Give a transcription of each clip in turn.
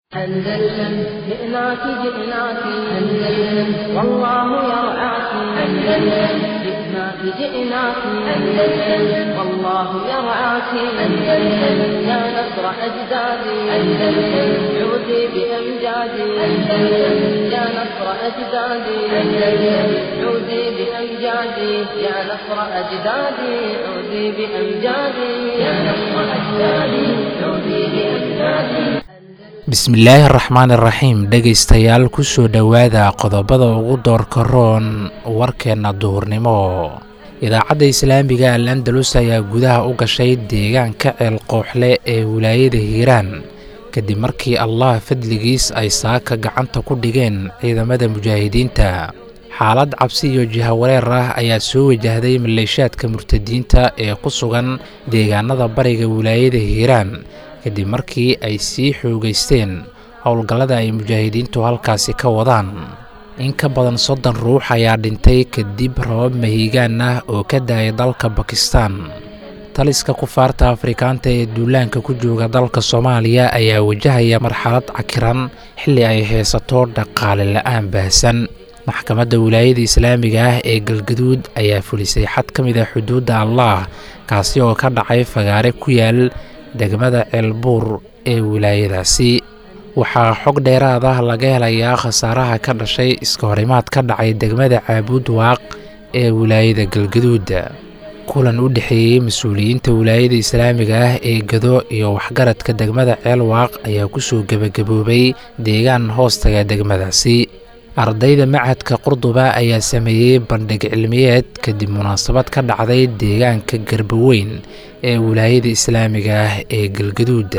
أندلسن جئناك جئناك أندلسن والله يرعاك أندلسن جئناك جئناك أندلسن والله يرعاك أندلسن يا نصر أجدادي أندلسن عودي بأمجادي أندلسن يا نصر أجدادي أندلسن عودي بأمجادي يا نصر أجدادي عودي بأمجادي يا نصر أجدادي عودي بأمجادي bismillaahi araxmaan iraxiim dhegaystayaal kusoo dhowaada qodobada ugu doorka roon warkeenna duhurnimo idaacadda islaamiga al andalus ayaa gudaha u gashay deegaanka ceel qooxle ee wilaayada hiiraan kadib markii allah fadligiis ay saaka gacanta ku dhigeen ciidamada mujaahidiinta xaalad cabsi iyo jihawareer ah ayaa soo wajahday maleeshaadka murtadiinta ee ku sugan deegaanada bariga wilaayada hiiraan kadib markii ay sii xoogaysteen howlgallada ay mujaahidiintu halkaasi ka wadaan in ka badan soddon ruux ayaa dhintay kadib rabab mahiigaan ah oo ka daayay dalka bakistan taliska kufaarta afrikaanta ee duulaanka ku jooga dalka soomaaliya ayaa wajahaya marxalad cakiran xilli ay haysato dhaqaale la-aan baahsan maxkamadda wilaayada islaamiga ah ee galgaduud ayaa fulisay xad ka mid a xuduudda allah kaasi oo ka dhacay fagaare ku yaal degmada ceelbuur ee wilaayadaasi waxaa xog dheeraad ah laga helayaa khasaaraha ka dhashay iska horimaad ka dhacay degmada caabuud waaq ee wilaayada galgaduud kulan u dhexeeyey mas-uuliyiinta wilaayada islaamiga ah ee gado iyo waxgaradka degmada ceel waaq ayaa kusoo gebagaboobay deegaan hoostaga degmadaasi ardayda machadka qurduba ayaa sameeyey bandhig cilmiyeed kadib munaasabad ka dhacday deegaanka garbaweyn ee wilaayada islaamiga ah ee galgaduud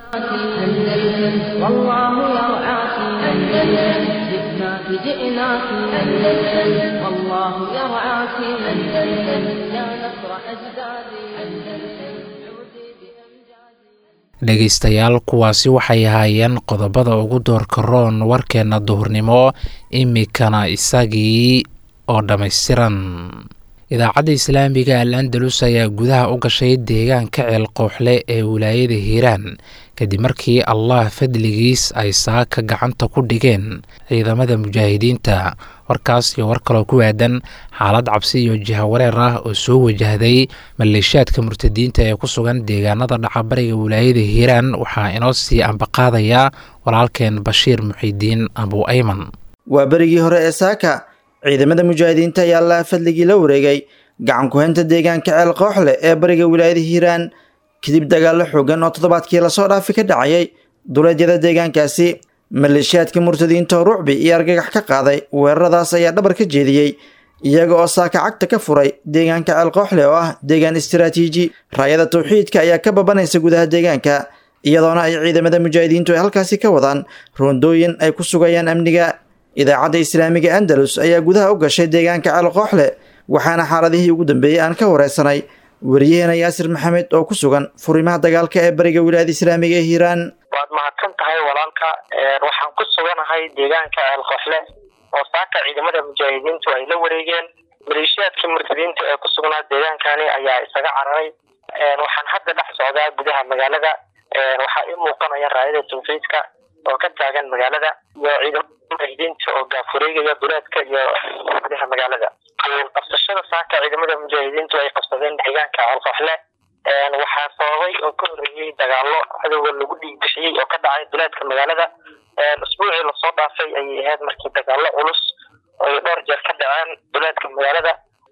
dhegaystayaal kuwaasi waxay ahaayeen qodobada ugu doorka roon warkeenna duhurnimo imikana isagii oo dhammaystiran idaacadda islaamiga al andalus ayaa gudaha u gashay deegaanka ceel qooxle ee wilaayada hiiraan kadib markii allah fadligiis ay saaka gacanta ku dhigeen ciidamada mujaahidiinta warkaas iyo war kaloo ku aadan xaalad cabsi iyo jihawareer ah oo soo wajahday maleeshaadka murtadiinta ee ku sugan deegaanada dhacabariga wilaayada hiiraan waxaa inoo sii ambaqaadaya walaalkeen bashiir muxiidiin abu ayman waa berigii hore ee saaka ciidamada mujaahidiinta ayaa allaha fadligii la wareegay gacan ku-haynta deegaanka ceel qooxle ee bariga wilaayada hiiraan kadib dagaallo xoogan oo toddobaadkii lasoo dhaafi ka dhacayay duleedyada deegaankaasi maleeshiyaadka murtadiinta oo rucbi iyo argagax ka qaaday weeraradaas ayaa dhabar ka jeediyey iyaga oo saaka cagta ka furay deegaanka ceel qooxle oo ah deegaan istaraatiiji raayada tawxiidka ayaa ka babanaysa gudaha deegaanka iyadoona ay ciidamada mujaahidiintu ay halkaasi ka wadaan roondooyin ay ku sugayaan amniga idaacadda islaamiga andalus ayaa gudaha u gashay deegaanka ceel qooxle waxaana xaaladihii ugu dambeeyey aan ka wareysanay wariyaheena yaasir maxamed oo ku sugan furimaha dagaalka ee bariga wilaayada islaamiga ee hiiraan waad mahadsan tahay walaalka waxaan ku suganahay deegaanka ceel qooxle oo saaka ciidamada mujaahidiintu ay la wareegeen maleeshiyaadkii murtadiinta ee ku sugnaa deegaankani ayaa isaga cararay waxaan hadda dhex socdaa gudaha magaalada waxaa ii muuqanaya raayada tawxiidka oo ka taagan magaalada iyo ciidamada mujaahidiinta oo gaafureegaya duleedka iyo gudaha magaalada qabsashada saaka ciidamada mujaahidiintu ay qabsadeen deegaanka ceelqooxle waxaa sababay oo ka horreeyey dagaallo cadowga lagu dhiig bixiyey oo ka dhacay duleedka magaalada usbuucii lasoo dhaafay ayay ahayd markii dagaallo culus ay dhowr jeer ka dhaceen duleedka magaalada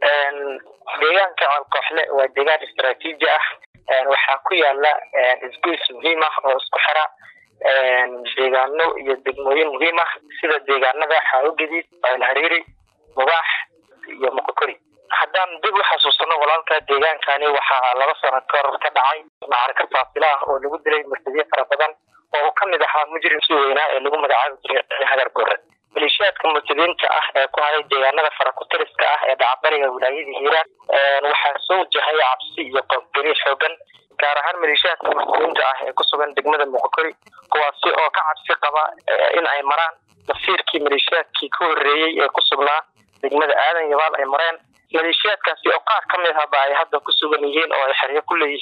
deegaanka ceelqooxle waa deegaan istaraatiiji ah waxaa ku yaala isgoys muhiim ah oo isku xira deegaano iyo degmooyin muhiim ah sida deegaanada xaawogadiid alhariiri mubaax iyo moqokori haddaan dib u xasuusano walaalka deegaankani waxaa laba sano kahor ka dhacay macarka faasila ah oo lagu dilay murtadiin fara badan oo uu ka mid ahaa mujrimkii weynaa ee lagu magacaabi jiray hagar gore maleeshiyaadka murtadiinta ah ee ku haday deegaanada farakutiriska ah ee dhacabariga wilaayada hiiraan waxaa soo wajahay cabsi iyo qoobgeri xoogan gaar ahaan maleeshiyaadka murtadiinta ah ee ku sugan degmada muqokori kuwaasi oo ka cabsi qaba in ay maraan masiirkii maleeshiyaadkii ka horreeyey ee ku sugnaa degmada aadan yabaal ay mareen maleeshiyaadkaasi oo qaar ka mid ahba ay hadda ku sugan yihiin oo ay xeryo ku leeyihiin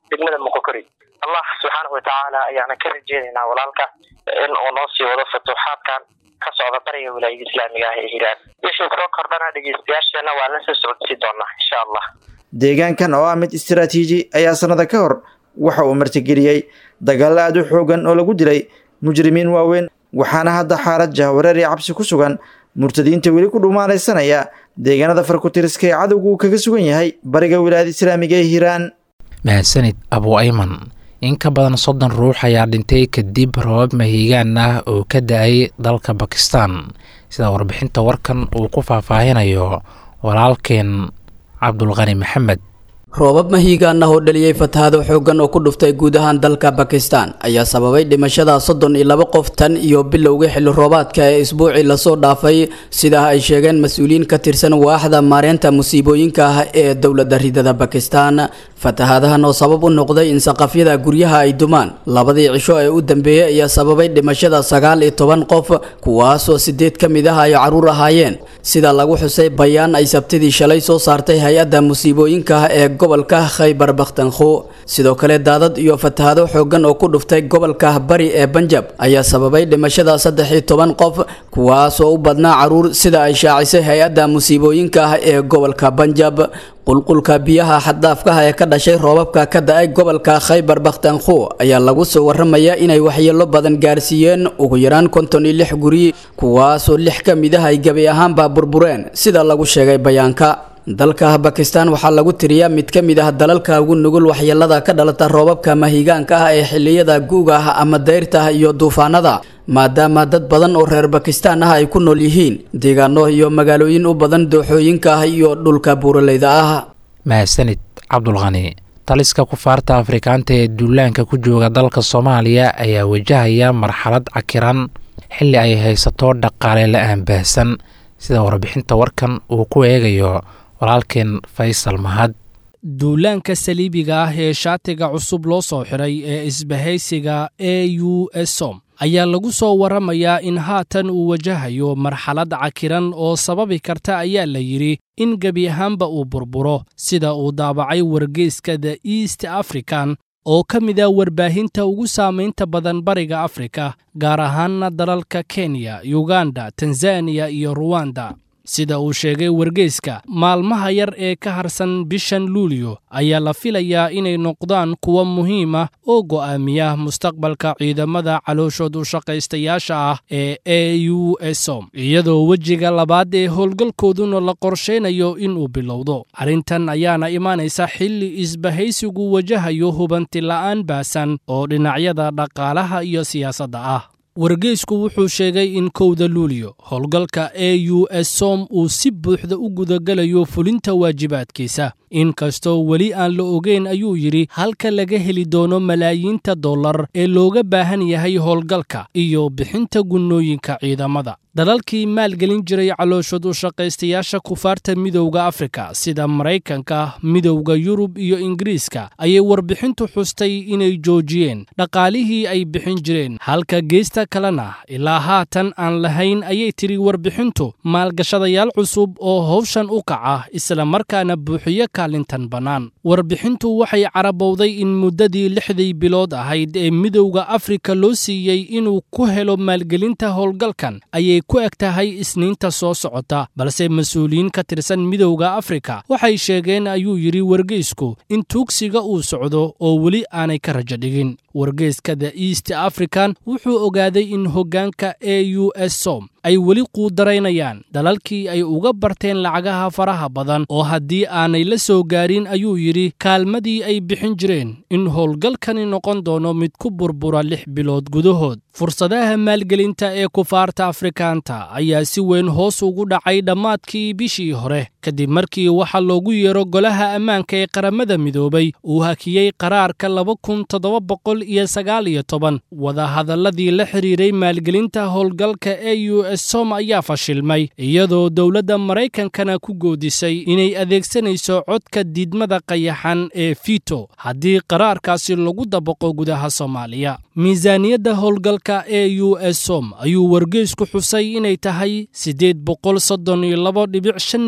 degmada moqokori allah subxaanahu watacaala ayaana ka rajeynaynaa walaalka in uu noo sii wado futuuxaadkan ka socda bariga wilaayada islaamiga ah ee hiiraan wixii soo kordhana dhegeystayaasheena waa la soo socodsii doonaa insha allah deegaankan oo ah mid istiraatiiji ayaa sanada ka hor waxa uu martigeliyey dagaalo aad u xoogan oo lagu dilay mujrimiin waaweyn waxaana hadda xaalad jahwareer iyo cabsi ku sugan murtadiinta weli ku dhumaalaysanaya deegaanada farkutiriska ee cadowgu uu kaga sugan yahay bariga wilaayada islaamiga ee hiiraan mahadsanid abu ayman in ka badan soddon ruux ayaa dhintay kadib roobab mahiigaan ah oo ka da-ay dalka bakistan sida warbixinta warkan uu ku faahfaahinayo walaalkeen cabdulqani maxamed roobab mahiigaan ah oo dhaliyey fatahaado xooggan oo ku dhuftay guud ahaan dalka bakistan ayaa sababay dhimashada soddon iyo laba qof tan iyo bilowga xilli roobaadka ee isbuucii lasoo dhaafay sidaa ay sheegeen mas-uuliyiin ka tirsan waaxda maareynta musiibooyinka ah ee dowladda ridada bakistan fatahaadahan oo sabab u noqday in saqafyada guryaha ay dumaan labadii cisho ee u dambeeyey ayaa sababay dhimashada sagaal iyo toban qof kuwaasoo sideed ka mid ah ay caruur ahaayeen sida lagu xusay bayaan ay sabtidii shalay soo saartay hay-adda musiibooyinka ah ee gobolka khaybar bakhtankhu sidoo kale daadad iyo fatahaado xooggan oo ku dhuftay gobolka bari ee banjab ayaa sababay dhimashada saddex iyo toban qof kuwaasoo u badnaa caruur sida ay shaacisay hay-adda musiibooyinka ah ee gobolka banjab qulqulka biyaha xaddaafkaha ee ka dhashay roobabka ka da-ay gobolka khaybar bakhtankhu ayaa lagu soo waramayaa inay waxyeelo badan gaarsiiyeen ugu yaraan konton iyo lix guri kuwaasoo lix ka mid ah ay gebi ahaanba burbureen sida lagu sheegay bayaanka dalka bakistan waxaa lagu tiriyaa mid ka mid ah dalalka ugu nugul waxyeelada ka dhalata roobabka mahigaanka ah ee xilliyada guuga ah ama dayrta iyo duufaanada maadaama dad badan oo reer bakistan ah ay ku nool yihiin deegaano iyo magaalooyin u badan dooxooyinka ah iyo dhulka buuraleyda ah mahadsanid cabdulqani taliska kufaarta afrikaanta ee duulaanka ku jooga dalka soomaaliya ayaa wajahaya marxalad cakiran xilli ay haysato dhaqaale la-aan baahsan sida warbixinta warkan uu ku eegayo walaalkeen faysal mahad duulaanka saliibiga ah ee shaatiga cusub loo soo xiray ee isbahaysiga e u esom ayaa lagu soo waramayaa in haatan uu wajahayo marxalad cakiran oo sababi karta ayaa la yidhi in gebi ahaanba uu burburo sida uu daabacay wargeyska the east african oo ka mid ah warbaahinta ugu saamaynta badan bariga afrika gaar ahaanna dalalka kenya yuganda tanzaniya iyo ruwanda sida uu sheegay wargeyska maalmaha yar ee ka harsan bishan luulyo ayaa la filayaa inay noqdaan kuwo muhiim ah oo go'aamiya mustaqbalka ciidamada calooshood u shaqaystayaasha ah ee e u esom iyadoo wejiga labaad ee howlgalkooduna la qorshaynayo inuu bilowdo arrintan ayaana imaanaysa xilli isbahaysigu wajahayo hubanti la'aan baasan oo dhinacyada dhaqaalaha iyo siyaasadda ah wargeysku wuxuu sheegay in kowda luuliyo howlgalka e u s som uu si buuxda u gudagalayo fulinta waajibaadkiisa inkastoo weli aan la ogeyn ayuu yidhi halka laga heli doono malaayiinta dollar ee looga baahan yahay howlgalka iyo bixinta gunnooyinka ciidamada dalalkii maalgelin jiray calooshood u shaqaystayaasha kufaarta midowda afrika sida maraykanka midowda yurub iyo ingiriiska ayay warbixintu xustay inay joojiyeen dhaqaalihii ay bixin jireen halka geesta kalena ilaa haatan aan lahayn ayay tiri warbixintu maalgashadayaal cusub oo howshan u kaca isla markaana buuxiyo kaalintan bannaan warbixintu waxay carabowday in muddadii lixdii bilood ahayd ee midowda afrika loo siiyey inuu ku helo maalgelinta howlgalkan ayay ku eg tahay isniinta soo socota balse mas-uuliyiin ka tirsan midowda afrika waxay sheegeen ayuu yidhi wargeysku in tuugsiga uu socdo oo weli aanay ka rajo dhigin wargeyska the east african wuxuu ogaaday in hoggaanka e u s som ay weli quudaraynayaan dalalkii ay uga barteen lacagaha faraha badan oo haddii aanay la soo gaarin ayuu yidhi kaalmadii ay bixin jireen in howlgalkani noqon doono mid ku burbura lix bilood gudahood fursadaha maalgelinta ee kufaarta afrikaanta ayaa si weyn hoos ugu dhacay dhammaadkii bishii hore kadib markii waxaa loogu yeero golaha ammaanka ee qaramada midoobay uu hakiyey qaraarka laba kun toddoba boqol iyo sagaal iyo toban wadahadalladii la xidhiiray maalgelinta howlgalka e u s som ayaa fashilmay iyadoo dowladda maraykankana ku goodisay inay adeegsanayso codka diidmada qayaxan ee fito haddii qaraarkaasi lagu dabaqo gudaha soomaaliya miisaaniyadda howlgalka e u s som ayuu wargeysku xusay inay tahay siddeed boqol soddon iyo labo dhibic shan milyan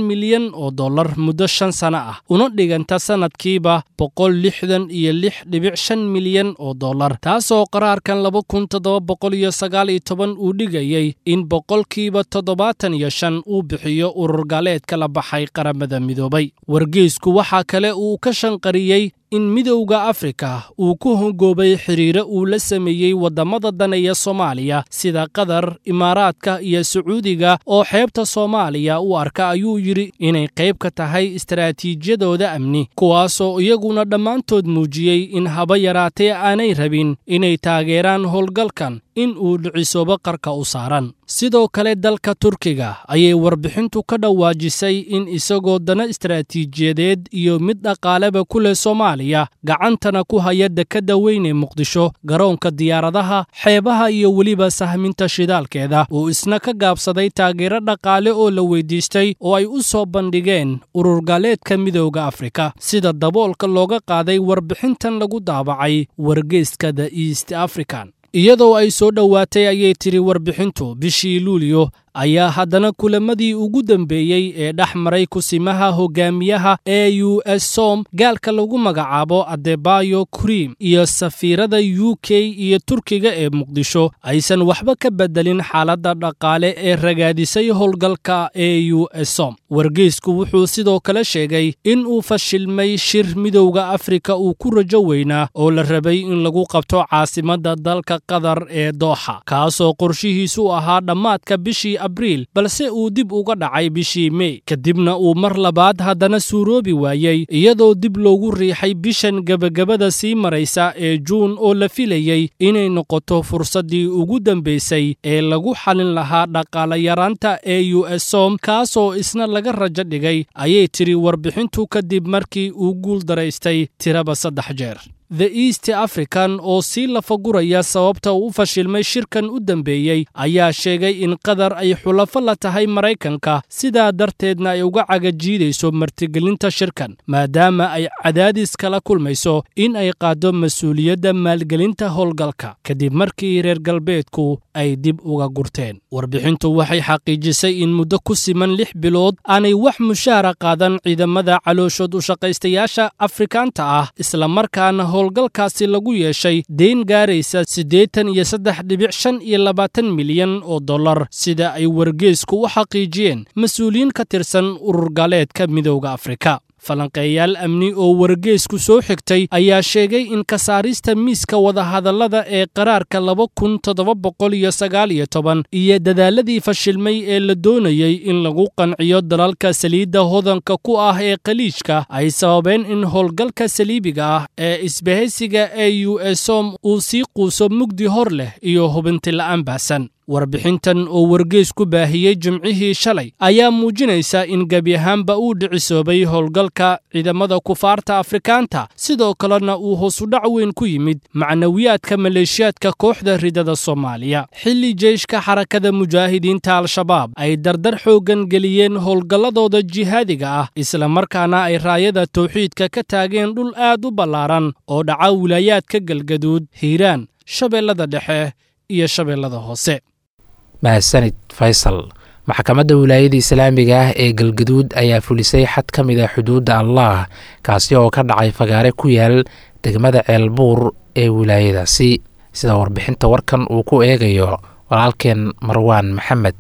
milyan oo dollar muddo shan sano ah una dhiganta sannadkiiba boqol lixdan iyo lix dhibic shan milyan oo dollar taasoo qaraarkan laba kun toddoba boqol iyo sagaal iyo toban uu dhigayey in boqolkiiba toddobaatan iyo shan uu bixiyo urur gaaleedka la baxay qaramada midoobay wargeysku waxaa kale uu ka shanqariyey in midowda afrika uu ku hongoobay xiriire uu la sameeyey waddamada daneeya soomaaliya sida qatar imaaraadka iyo sacuudiga oo xeebta soomaaliya u arka ayuu yidhi inay qayb ka tahay istaraatiijiyadooda amni kuwaasoo iyaguna dhammaantood muujiyey in haba yaraatee aanay rabin inay taageeraan howlgalkan in uu dhicisoobo qarka u saaran sidoo kale dalka turkiga ayay warbixintu ka dhawaajisay in isagoo dana istaraatiijiyadeed iyo mid dhaqaaleba ku leh soomaaliya gacantana ku haya dekadda weyn ee muqdisho garoonka diyaaradaha xeebaha iyo weliba sahminta shidaalkeeda uu isna ka gaabsaday taageero dhaqaale oo la weydiistay oo ay u soo bandhigeen ururgaaleedka midowda afrika sida daboolka looga qaaday warbixintan lagu daabacay wargeyska the east african iyadoo ay soo dhowaatay ayay tiri warbixintu bishii luuliyo ayaa haddana kulamadii ugu dambeeyey ee dhex maray kusimaha hogaamiyaha e u s som gaalka lagu magacaabo adebayo krim iyo safiirada u k iyo turkiga ee muqdisho aysan waxba ka bedelin xaaladda dhaqaale ee ragaadisay howlgalka e u s som wargeysku wuxuu sidoo kale sheegay in uu fashilmay shir midowda afrika uu ku rajo weynaa oo la rabay in lagu qabto caasimadda dalka qatar ee dooxa kaasoo qorshihiisu ahaa dhammaadka bishii abriil balse uu dib uga dhacay bishii mey kadibna uu mar labaad haddana suuroobi waayey iyadoo dib loogu riixay bishan gebagabada sii maraysa ee juun oo la filayey inay noqoto fursaddii ugu dambaysay ee lagu xalin lahaa dhaqaalayaraanta e u s som kaasoo isna laga rajo dhigay ayay tiri warbixintu kadib markii uu guul daraystay tiraba saddex jeer the east african oo sii lafaguraya sababta uu u fashilmay shirkan u dambeeyey ayaa sheegay in qatar ay xulafo la tahay maraykanka sidaa darteedna ay uga cagajiidayso martigelinta shirkan maadaama ay cadaadis kala kulmayso in ay qaaddo mas-uuliyadda maalgelinta howlgalka kadib markii reer galbeedku ay dib uga gurteen warbixintu waxay xaqiijisay in muddo ku siman lix bilood aanay wax mushaara qaadan ciidamada calooshood u shaqaystayaasha afrikaanta ah islamarkaana howlgalkaasi lagu yeeshay deyn gaaraysa siddeetan iyo saddex dhibic shan iyo labaatan milyan oo dollar sida ay wargeysku u xaqiijiyeen mas-uuliyiin ka tirsan urur gaaleedka midowda afrika falanqeeyaal amni oo wargeysku soo xigtay ayaa sheegay in ka saarista miiska wadahadallada ee qaraarka laba kun toddoba boqol iyo sagaal iyo toban iyo dadaaladii fashilmay ee la doonayey in lagu qanciyo dalalka saliidda hodanka ku ah ee khaliijka ay sababeen in howlgalka saliibiga ah ee isbahaysiga e u esom uu sii quuso mugdi hor leh iyo hubinti la'aan baahsan warbixintan oo wargeys ku baahiyey jimcihii shalay ayaa muujinaysa in gebi ahaanba uu dhicisoobay howlgalka ciidamada kufaarta afrikaanta sidoo kalena uu hoosudhac weyn ku yimid macnawiyaadka maleeshiyaadka kooxda ridada soomaaliya xilli jeyshka xarakada mujaahidiinta al-shabaab ay dardar xooggan geliyeen howlgalladooda jihaadiga ah islamarkaana ay raayada tawxiidka ka taageen dhul aad u ballaaran oo dhaca wilaayaadka galgaduud hiiraan shabeellada dhexe iyo shabeellada hoose mahadsanid faysal maxkamadda wilaayada islaamiga ah ee galgaduud ayaa fulisay xad ka mid a xuduudda allah kaasi oo ka dhacay fagaare ku yaal degmada ceelbuur ee wilaayadaasi sida warbixinta warkan uu ku eegayo walaalkeen marwaan maxamed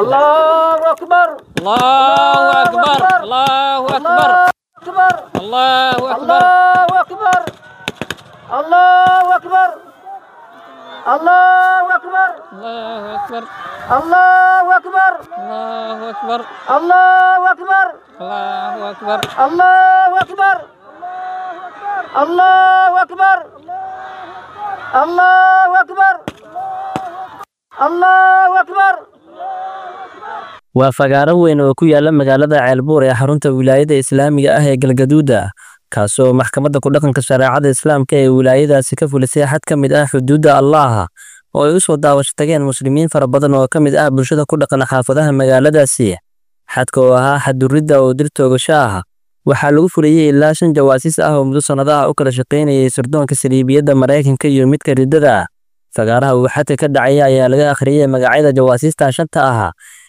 الله أكبر الله أكبر الله أكبر الله أكبر الله أكبر الله أكبر الله أكبر الله أكبر الله أكبر الله أكبر waa fagaaro weyn oo ku yaala magaalada ceelbuur ee xarunta wilaayada islaamiga ah ee galgaduuda kaasoo maxkamadda kudhaqanka shareecada islaamka ee wilaayadaasi ka fulisay xad ka mid ah xuduudda allaaha oo ay u soo daawasho tageen muslimiin fara badan oo ka mid ah bulshada ku dhaqan xaafadaha magaaladaasi xadka oo ahaa xaduridda oo dil toogasho ah waxaa lagu fuliyey ilaa shan jawaasiis ah oo muddo sannadaha u kala shaqaynayay sirdoonka saliibiyadda maraykanka iyo midka riddada fagaaraha uu xadka ka dhacaya ayaa laga akhriyey magacyada jawaasiista shanta ah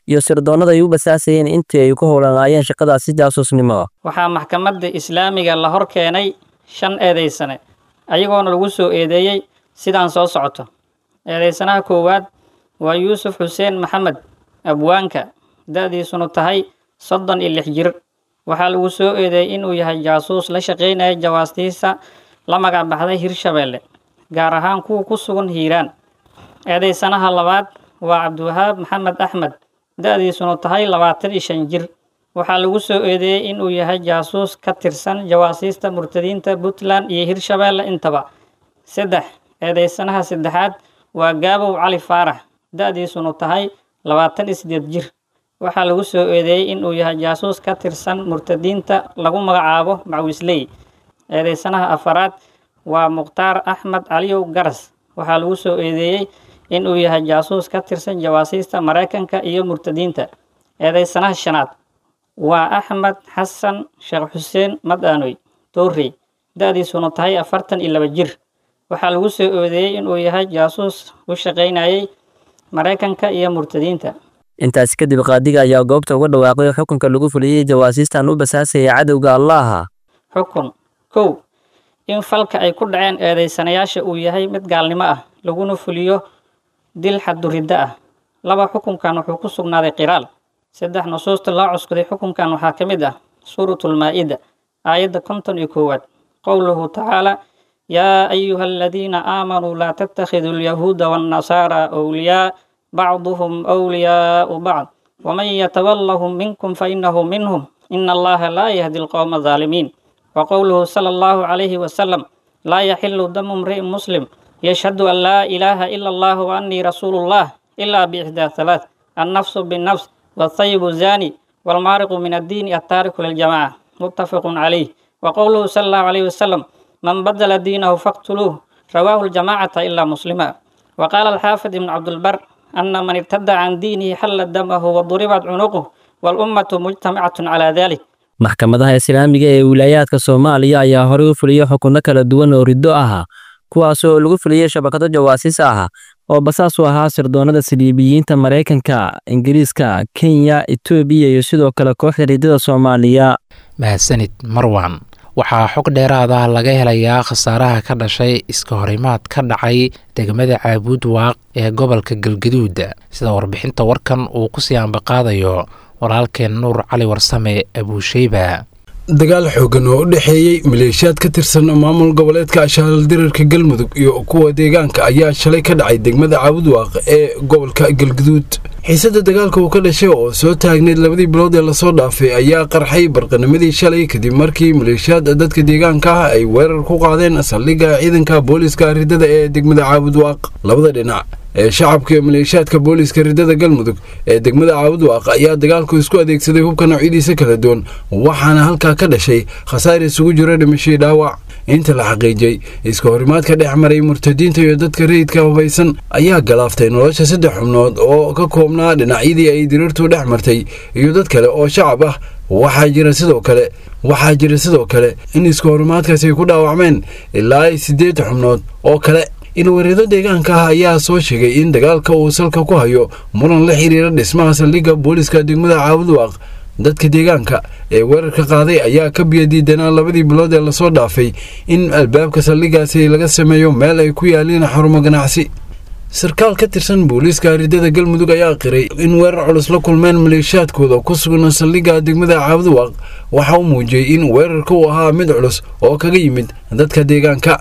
iyo sirdoonnada ay u basaasayeen intii ay ku howlanaayeen shaqadaasi jaasuusnimo waxaa maxkamadda islaamiga la hor keenay shan eedaysane ayagoona lagu soo eedeeyey sidaan soo socoto eedaysanaha koowaad waa yuusuf xuseen maxamed abwaanka da-diisunu tahay soddon iyo lix jir waxaa lagu soo eedeeyey inuu yahay jaasuus la shaqaynaya jawaastiisa la magac baxday hirshabeelle gaar ahaan kuwa ku sugan hiiraan eedaysanaha labaad waa cabdiwahaab maxamed axmed da-diisunu tahay labaatan iyo shan jir waxaa lagu soo eedeeyey inuu yahay jaasuus ka tirsan jawaasiista murtadiinta puntland iyo hirshabeelle intaba saddex eedaysanaha saddexaad waa gaabow cali faarax da-diisunu tahay labaatan iyo sideed jir waxaa lagu soo eedeeyey inuu yahay jaasuus ka tirsan murtadiinta lagu magacaabo macwisley eedaysanaha afaraad waa mukhtaar axmed caliyow garas waxaa lagu soo eedeeyey inuu yahay jaasuus ka tirsan jawaasiista maraykanka iyo murtadiinta eedaysanaha shanaad waa axmed xasan sheekh xuseen madaanoy toorey da-diisuna tahay afartan iyo laba jir waxaa lagu soo eedeeyey inuu yahay jaasuus u shaqaynayay maraykanka iyo murtadiinta intaasi kadib qaadiga ayaa goobta uga dhawaaqay xukunka lagu fuliyey jawaasiistan u basaasaya cadowga allaha xukun kow in falka ay ku dhaceen eedaysanayaasha uu yahay mid gaalnimo ah laguna fuliyo dil xaduriddo ah laba xukunkan wuxuu ku sugnaaday qiraal saddex nusuusta loo cuskuday xukunkan waxaa ka mid ah suuratulmaa-ida aayadda konton iyo koowaad qowluhu tacaala yaa ayuha aladiina aamanuu laa tattakhiduu alyahuuda waannasaara awliyaa bacduhum awliyaau bacd waman yatawallahum minkum fainahu minhum ina allaha laa yahdi alqowma alظaalimiin وقوله صلى الله عليه وسلم لا يحل دم امرئ مسلم يشهد أن لا إله إلا الله وأني رسول الله إلا بإحدى ثلاث النفس بالنفس والطيب الزاني والمارق من الدين التارك للجماعة متفق عليه وقوله صلى الله عليه وسلم من بدل دينه فاقتلوه رواه الجماعة إلا مسلما وقال الحافظ بن عبد البر أن من ارتد عن دينه حل دمه وضربت عنقه والأمة مجتمعة على ذلك maxkamadaha islaamiga ee wilaayaadka soomaaliya ayaa horey u fuliyey xukunno kala duwan oo riddo ah kuwaas oo lagu fuliyey shabakado jawaasiis ah oo basaas u ahaa sirdoonnada saliibiyiinta maraykanka ingiriiska kenya etoobiya iyo sidoo kale kooxda riddada soomaaliya mahadsanid marwan waxaa xog dheeraad ah laga helayaa khasaaraha ka dhashay iska horimaad ka dhacay degmada caabuud waaq ee gobolka galgaduud sida warbixinta warkan uu ku sii ambaqaadayo walaalkeen nuur cali warsame abuusheyba dagaal xoogan oo u dhexeeyey maleeshiyaad ka tirsan maamul goboleedka ashaalal dirarka galmudug iyo kuwa deegaanka ayaa shalay ka dhacay degmada caabudwaaq ee gobolka galguduud xiisada dagaalka uu ka dhashay oo soo taagneyd labadii bilood ee lasoo dhaafay ayaa qarxay barqanimadii shalay kadib markii maleeshiyaad dadka deegaanka ah ay weerar ku qaadeen saldhigga ciidanka booliiska ridada ee degmada caabudwaaq labada dhinac ee shacabka iyo maleeshiyaadka booliiska ridada galmudug ee degmada caabudwaaq ayaa dagaalku isku adeegsaday hubka noocyadiisa kala duwan waxaana halkaa ka dhashay khasaar isugu jiro dhimashii dhaawac inta la xaqiijiyey iska horimaadka dhex maray murtadiinta iyo dadka rayidka hubaysan ayaa galaaftay nolosha saddex xubnood oo ka koobnaa dhinacyadii ay diriirtu dhex martay iyo dad kale oo shacab ah waxaa jira sidoo kale waxaa jira sidoo kale in iska horimaadkaasi ay ku dhaawacmeen ilaa siddeed xubnood oo kale ilwareedo deegaanka ah ayaa soo sheegay in dagaalka uu salka ku hayo muran la xiriira dhismaha saldhigga booliiska degmada caabudwaaq dadka deegaanka ee weerarka qaaday ayaa ka biyadiidanaa labadii bilood ee lasoo dhaafay in albaabka saldhiggaasi laga sameeyo meel ay ku yaaliin xarumo ganacsi sarkaal ka tirsan booliiska ridada galmudug ayaa qiray in weerar culus la kulmeen maleeshiyaadkooda ku sugan saldhigga degmada caabudwaaq waxa uu muujiyey in weerarka uu ahaa mid culus oo kaga yimid dadka deegaanka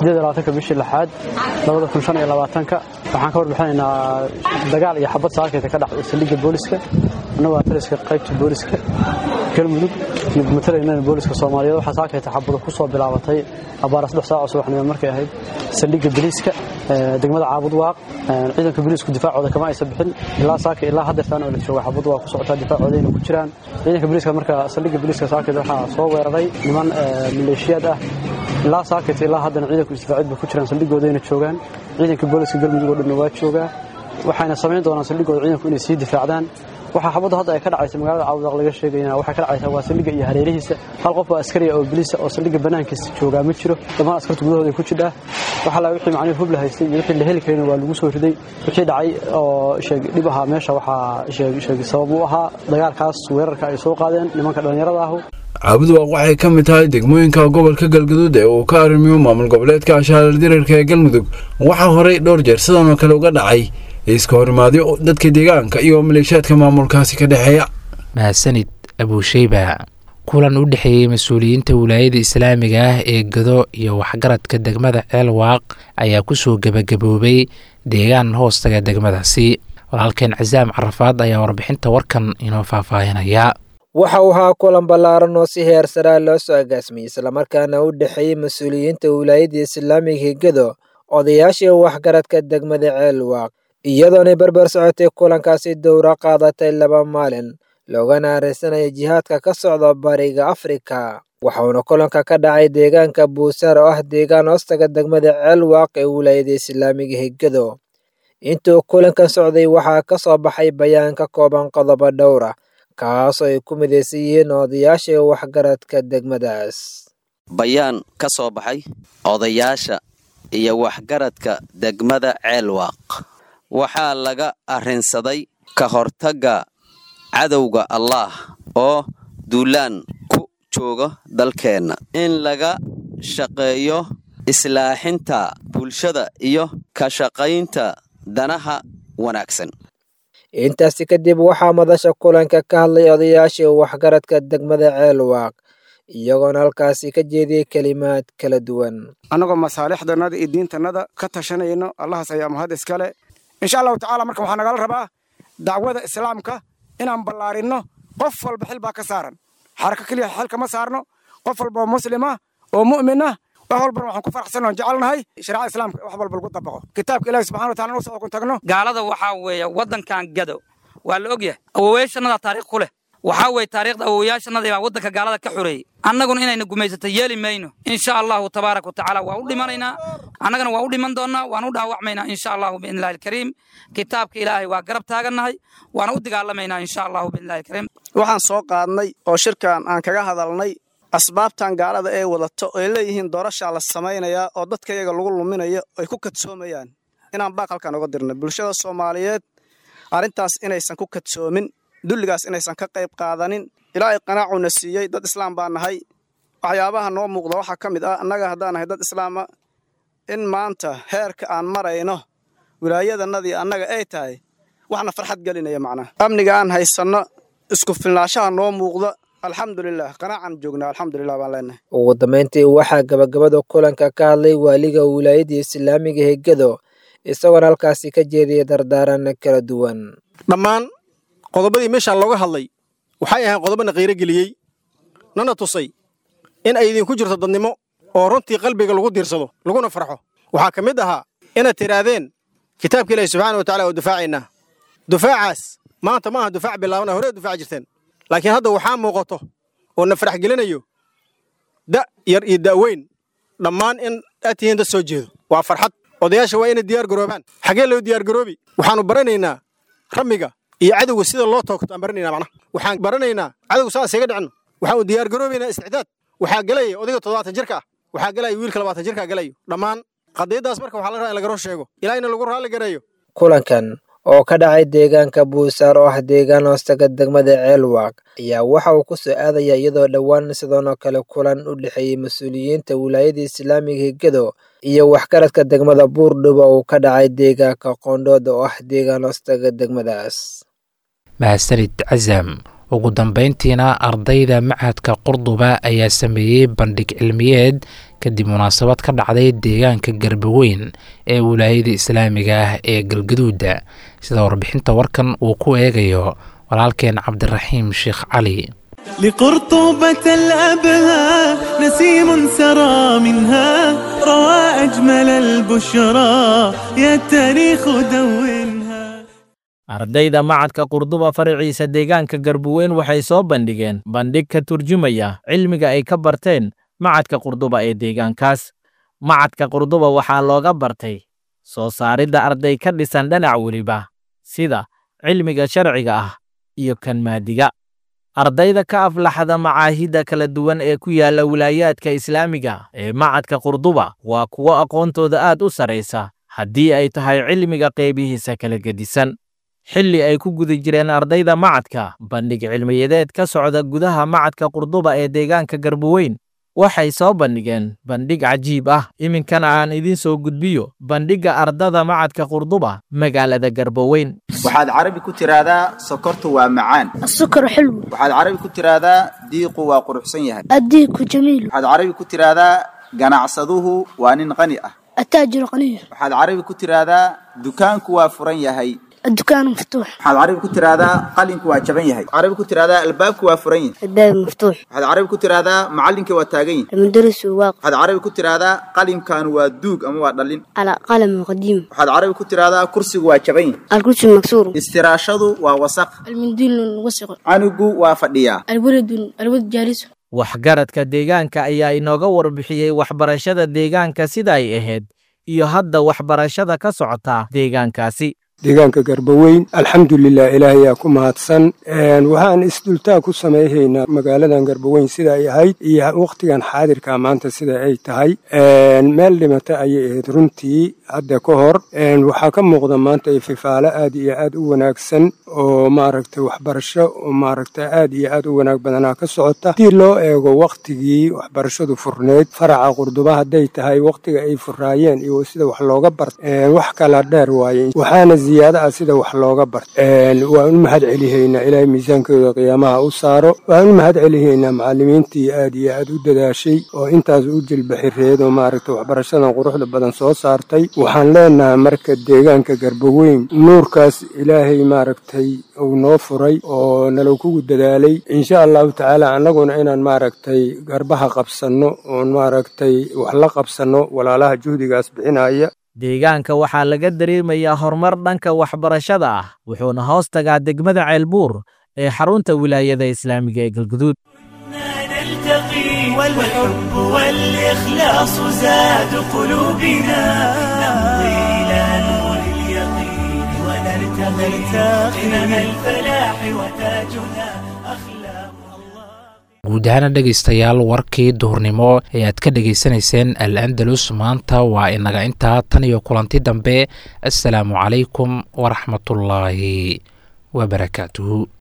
ka bishii lixaad waxaan ka warbixinaynaa dagaal iyo xabad saakeyta ka dhacday saldhigga booliska annagoo taliska qaybta booliska galmudug iyo matalaynana booliska soomaaliyeed waxaa saakeyta xabado ku soo bilaabatay abaara saddex saac oo subaxnimo markay ahayd saldhigga biliiska degmada caabud waaq ciidanka biliisku difaacooda kama aysan bixin ilaa saaka ilaa haddeertaan oo la jooga xabad waa ku socotaa difaacoodayna ku jiraan ciidanka biliiska marka saldhigga biliiska saakeyta waxaa soo weeraray niman maleeshiyaad ah ilaa saakeyta ilaa haddana ciidanku isdifaacid bay ku jiraan saldhigoodayna joogaan ciidanka booliska galmudug oo dhanna waa joogaa waxayna samayn doonaan saldhigooda ciidanku inay sii difaacdaan waxaa xabaddu hadda ay ka dhacaysa magaalada cawdaq laga sheegayana waxay ka dhacaysaa waa saldhigga iyo hareerihiisa hal qof oo askariya oo biliisa oo saldhigga bannaankiisa joogaa ma jiro dhammaan askarta gudahooda ku jidhaa waxa la wixii macnihi hub la haystay iyo wixii la heli karayna waa lagu soo riday wixii dhacay oo sheeg dhib ahaa meesha waxaa sheeg sheeg sabab u ahaa dagaalkaas weerarka ay soo qaadeen nimanka dhallinyarada ahu caabuduwaaq waxay ka mid tahay degmooyinka gobolka galgaduud ee uu ka arrimiyo maamul goboleedka ashaarar dirarka ee galmudug waxaa horey dhowr jeer sidan oo kale uga dhacay iska horimaadyo dadka deegaanka iyo maleeshiyaadka maamulkaasi ka dhexeeya mahadsanid abuusheyba kulan u dhexeeyey mas-uuliyiinta wilaayada islaamiga ah ee gado iyo waxgaradka degmada ceelwaaq ayaa kusoo gebagaboobay deegaan hoostaga degmadaasi walaalkeen casaam carafaad ayaa warbixinta warkan inoo faahfaahinaya waxa uu ahaa kulan ballaaran oo si heer saraa loo soo agaasmiyey islamarkaana u dhexeeyey mas-uuliyiinta wilaayada islaamiga hegado odayaashii waxgaradka degmada ceelwaaq iyadoonay barbar socotay kulankaasi dowro qaadatay laba maalin loogana areysanaya jihaadka ka socda bariga afrika waxauna kulanka ka dhacay deegaanka buusaar oo ah deegaan hoostaga degmada ceelwaaq ee wilaayada islaamiga hegado intuu kulankan socday waxaa ka soo baxay bayaan ka kooban qodobo dhowra kaasoo ay ku midaysan yihiin odayaasha waxgaradka degmadaas bayaan ka soo baxay odayaasha iyo waxgaradka degmada ceelwaaq waxaa laga arrinsaday ka hortagga cadowga allaah oo duulaan ku jooga dalkeenna in laga shaqeeyo islaaxinta bulshada iyo ka shaqaynta danaha wanaagsan intaasi kadib waxaa madasha kulanka ka hadlay odayaashii waxgaradka degmada ceelwaaq iyagoona halkaasi ka jeediyey kelimaad kala duwan annagoo masaalixdannada iyo diintannada ka tashanayno allahaas ayaa mahad iskale insha allahu tacaala marka waxaa nagala rabaa dacwada islaamka inaan ballaarinno qof walba xil baa ka saaran xarako keliya xil kama saarno qof walba oo muslima oo mu'mina wax walbana waxaan ku faraxsanoo jecelnahay shariicada islaamka wax walba lagu dabaqo kitaabka ilaahi subxana wataala noo soo kun tagno gaalada waxaa weeye waddankan gado waa la ogyahay awowayaashannada taariikh ku leh waxaa weeye taariikhda awowayaashannadii baa waddanka gaalada ka xoreeyey annaguna inayna gumaysato yeeli mayno insha allahu tabaaraka watacaala waa u dhimanaynaa annagana waa u dhiman doonnaa waan u dhaawacmaynaa insha allahu biidnillahi alkariim kitaabka ilaahay waa garab taagannahay waana u dagaalamaynaa insha allahu biidnillahi alkariim waxaan soo qaadnay oo shirkan aan kaga hadalnay asbaabtan gaalada ay wadato ay leeyihiin doorashaa la samaynayaa oo dadka iyaga lagu luminayo ay ku kadsoomayaan inaan baaqalkan uga dirnay bulshada soomaaliyeed arrintaas inaysan ku kadsoomin dulligaas inaysan ka qayb qaadanin ilaahay qanaacuna siiyey dad islaam baa nahay waxyaabaha noo muuqda waxaa ka mid ah annaga haddaan nahay dad islaama in maanta heerka aan marayno wilaayadanadii annaga ay tahay waxna farxad gelinaya macnaha amniga aan haysanno isku filnaashaha noo muuqda alxamdulilah qanaacan joognaa alxamdulilah baan leenahay ugu dambayntii waxaa gabagabada kulanka ka hadlay waaliga wilaayada islaamiga hegado isagoona halkaasi ka jeediyay dardaaran kala duwan dhammaan qodobadii meeshaan looga hadlay waxay ahayn qodobana qiiro geliyey nana tusay in ay idinku jirto dadnimo oo runtii qalbiga lagu diirsado laguna farxo waxaa ka mid ahaa inaad tidhaahdeen kitaabka ilaahi subxaana wa tacala oo dufaacaynaa dufaacaas maanta ma aha dufaac bilaabana horee dufaac jirteen laakiin hadda waxaa muuqato oo na farax gelinayo da yar iyo da'weyn dhammaan in aad tihiin dad soo jeedo waa farxad odayaasha waa inay diyaar garoobaan xaggee loo diyaar garoobi waxaannu baranaynaa ramiga iyo cadowga sida loo toogto aan baranaynaa macnaha waxaan baranaynaa cadowga saas iga dhicno waxaanu diyaar garoobaynaa isticdaad waxaa gelaya odayga toddobaatan jirka ah waxaa gelaya wiilka labaatan jirkaa gelayo dhammaan qadiyaddaas marka waxaa la rabaa in laga roo sheego ilaahina lagu raalli gareeyo kulankan oo ka dhacay deegaanka buusaar oo ah deegaan hoostaga degmada ceelwaaq ayaa waxa uu ku soo aadaya iyadoo dhowaan sidoonoo kale kulan u dhexeeyey mas-uuliyiinta wilaayada islaamiga hegado iyo waxgaradka degmada buurdhuba uu ka dhacay deegaanka qoondhooda oo ah deegaan hoostaga degmadaas mahadsanid casam ugu dambayntiina ardayda machadka qurduba ayaa sameeyey bandhig cilmiyeed kadib munaasabad ka dhacday deegaanka garbaweyn ee wilaayada islaamiga ah ee galgaduuda sida warbixinta warkan uu ku eegayo walaalkeen cabdiraxiim sheekh cali لقرطبة الأبهى نسيم سرى منها روى أجمل البشرى يا التاريخ دونها ardayda macadka qurduba faraciisa deegaanka garbuweyn waxay soo bandhigeen bandhig ka turjumaya cilmiga ay ka barteen macadka qurduba ee deegaankaas macadka qurduba waxaa looga bartay soo saaridda arday ka dhisan dhanac weliba sida cilmiga sharciga ah iyo kan maadiga ardayda ka aflaxda macaahidda kala duwan ee ku yaala wilaayaadka islaamiga ee macadka qurduba waa kuwo aqoontooda aad u saraysa haddii ay tahay cilmiga qeybihiisa kala gedisan xilli ay ku guda jireen ardayda macadka bandhig cilmiyadeed ka socda gudaha macadka qurduba ee deegaanka garboweyn waxay soo bandhigeen bandhig cajiib ah iminkana aan idiin soo gudbiyo bandhigga ardada macadka qurduba magaalada garboweyn waxaad carabi ku tiraahdaa sokortu waa macaan السكر حلو waxaad carabi ku tiraahdaa diiqu waa quruxsan yahay الديك جميل waxaad carabi ku tiraahdaa ganacsaduhu waa nin qani ah التاجر غني waxaad carabi ku tiraahdaa dukaanku waa furan yahay الدكان مفتوح waxaad carabi ku tiraahdaa qalinku waa jaban yahay waxaad carabi ku tiraahdaa albaabku waa furan yahay الباب مفتوح waxaad carabi ku tiraahdaa macallinka waa taagan yahay المدرس واقف waxaad carabi ku tiraahdaa qalimkan waa duug ama waa dhalin على قلم قديم waxaad carabi ku tiraahdaa kursigu waa jaban yahay الكرسي مكسور istiraashadu waa wasaq المنديل وسخ canugu waa fadhiyaa الولد الولد جالس waxgaradka deegaanka ayaa inooga warbixiyey waxbarashada deegaanka sida ay ahayd iyo hadda waxbarashada ka socota deegaankaasi deegaanka garbaweyn alxamdulilah ilaahayaa ku mahadsan waxaan isdultaa ku samayhaynaa magaaladan garbaweyn sida ay ahayd iyo wakhtigan xaadirka maanta sida ay tahay meel dhimata ayay ahayd runtii hadda ka hor waxaa ka muuqda maanta ififaalo aad iyo aad u wanaagsan oo maaragtay waxbarasho oo maaragtay aad iyo aad u wanaag badanaa ka socota haddii loo eego wakhtigii waxbarashadu furneyd faraca qurduba hadday tahay wakhtiga ay furaayeen iyo sida wax looga barta wax kala dheer waaye waxaana ziyaada ah sida wax looga barta waan u mahad celihaynaa ilaahay miisaankooda qiyaamaha u saaro waan u mahad celihaynaa macallimiintii aad iyo aad u dadaashay oo intaas u jilbaxireed oo maaragtay waxbarashadan quruxda badan soo saartay waxaan leenahay marka deegaanka garbaweyn nuurkaas ilaahay maaragtay uu noo furay oo nala kugu dadaalay insha allahu tacaala annaguna inaan maaragtay garbaha qabsanno oon maaragtay wax la qabsanno walaalaha juhdigaas bixinaya deegaanka waxaa laga dareemayaa horumar dhanka waxbarashada ah wuxuuna hoos tagaa degmada ceelbuur ee xarunta wilaayada islaamiga ee galguduud نلتقي والحب والإخلاص زاد قلوبنا نمضي إلى نور اليقين ونرتقي قمم الفلاح وتاجنا أخلاق guud ahaana dhegaystayaal warkii duhurnimo ee aad ka dhegaysanayseen al andalus maanta waa inaga intaa tan iyo kulanti dambe assalaamu calaykum waraxmatullaahi wabarakaatuhu